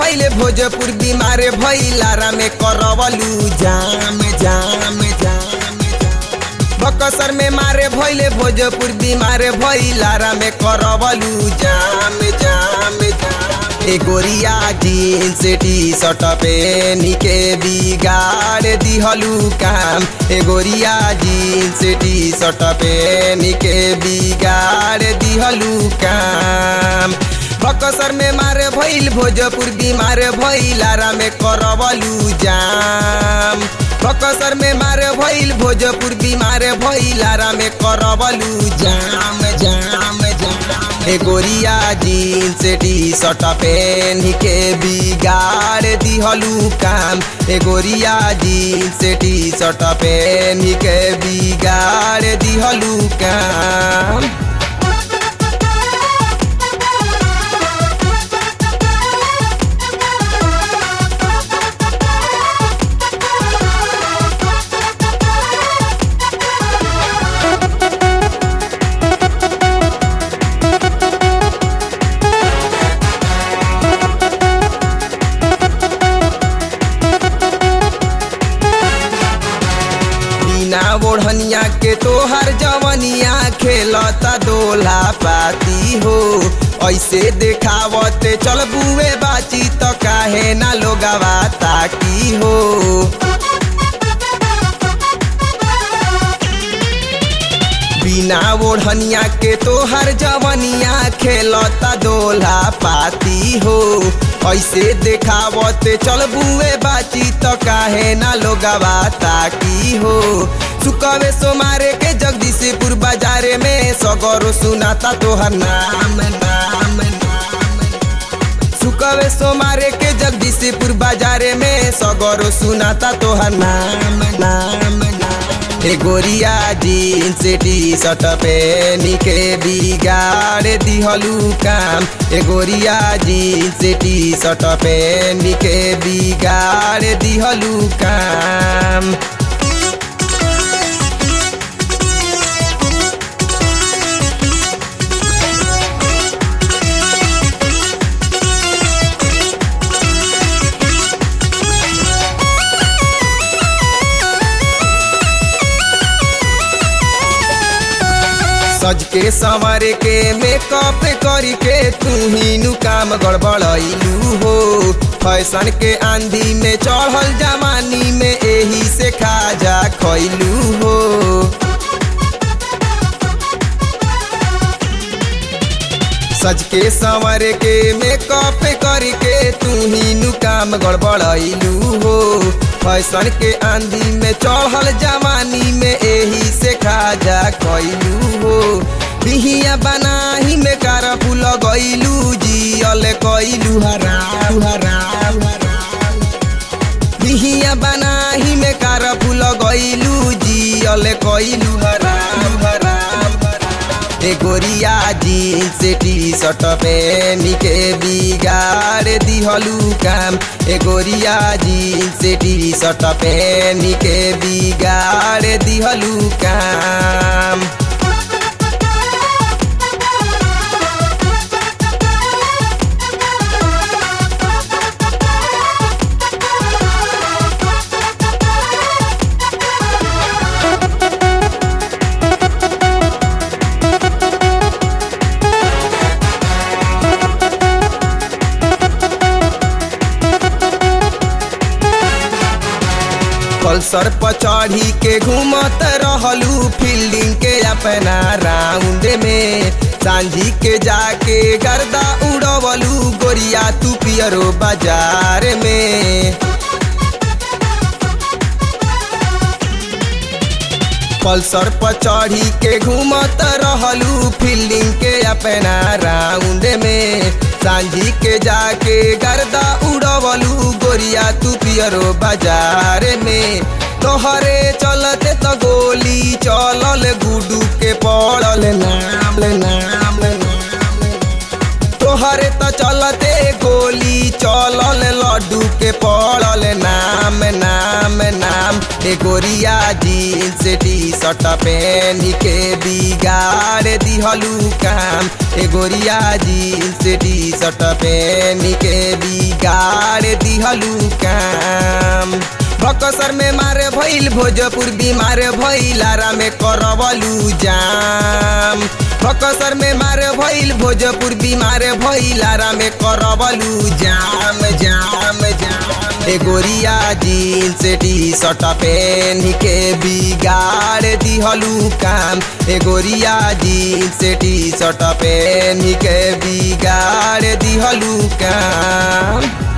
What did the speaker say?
भैले भोजपुर बीमारे भैलारा में करवलू जाम जाम जाम बकसर में मारे भैले भोजपुर बीमारे भैलारा में करवलू जाम जाम जाम ए गोरिया जीन्स टी शर्ट पेनी के बिगाड़ दिहलू काम ए गोरिया जीन्स टी शर्ट पेनी के बिगाड़ दिहलू काम बकसर में मारे भइल भोजपुर बीमार भइलारा में करवलू जाम बकसर में मारे भइल भोजपुर बीमार भइलारा में करवलू जाम जाम जाम ए गोरिया जीन्स टी शर्ट पेन के बिगाड़ दिहलू काम ए गोरिया जीन्स टी शर्ट पेन के बिगाड़ दिहलू काम बिना ओढ़निया के तोहर जवनिया खेलता दोला पाती हो ऐसे देखावते चल बुए बाची तो काहे ना लोगवा ताकी हो बिना ओढ़निया के तोहर जवनिया खेलता दोला पाती हो ऐसे देखावते चल बुए बाची तो काहे ना लोगवा ताकी हो सुकवे सोमारे के जगदीशपुर बाजारे में सगरो सुनाता तोहर नाम नाम नाम सुकवे सोमारे के जगदीशपुर बाजारे में सगरो सुनाता तोहर नाम नाम नाम ए गोरिया जीन्स टी शर्ट पेनी के बिगाड़ दिहलू काम ए गोरिया जीन्स टी शर्ट पेनी के बिगाड़ दिहलू काम सज के संवर के मेकअप करी के तू ही नु काम गड़बड़ैलू हो फैशन के आंधी में चढ़ल जवानी में एही से खाजा खैलू हो सज के संवर के मेकअप करी के तू ही नु काम गड़बड़ैलू हो फैशन के आंधी में चढ़ल जवानी में एही से खाजा कैलू हो बिहिया बनाही में कार फूल गैलू जियल कैलू हराम हराम बिहिया बनाही में कार फूल गैलू जियल कैलू हराम हराम ए गोरिया जीन्स टी शर्ट पेनी के बिगाड़ दिहलू काम ए गोरिया जीन्स टी शर्ट पेनी के बिगाड़ दिहलू काम पल्सर पर चढ़ी के घूमत रहलू फील्डिंग के अपना राउंड में सांझी के जाके गर्दा उड़वलू गोरिया तू पियरो बाजार में पल्सर पर चढ़ी के घूमत रहलू फील्डिंग के अपना राउंड में सांझी के जाके गर्दा उड़वलू गोरिया तू पियरो बाजार में तोहरे चलते तो गोली चलल गुडू के पड़ल नाम नाम तोहरे तो चलते गोली चलल लड्डू के पड़ल नाम नाम नाम ए गोरिया जीन्स टी शर्ट पहन के बिगाड़ दिहलू काम ए गोरिया जीन्स टी शर्ट पहन के बिगाड़ दिहलू काम बकसर में मारे भइल भोजपुर बीमार भइल आरा में करवलू जाम बकसर में मारे भइल भोजपुर बीमार भइल आरा में करवलू जाम जाम जाम ए गोरिया जीन्स टी शर्ट पहन के बिगाड़ दिहलू काम ए गोरिया जीन्स टी शर्ट पहन के बिगाड़ दिहलू काम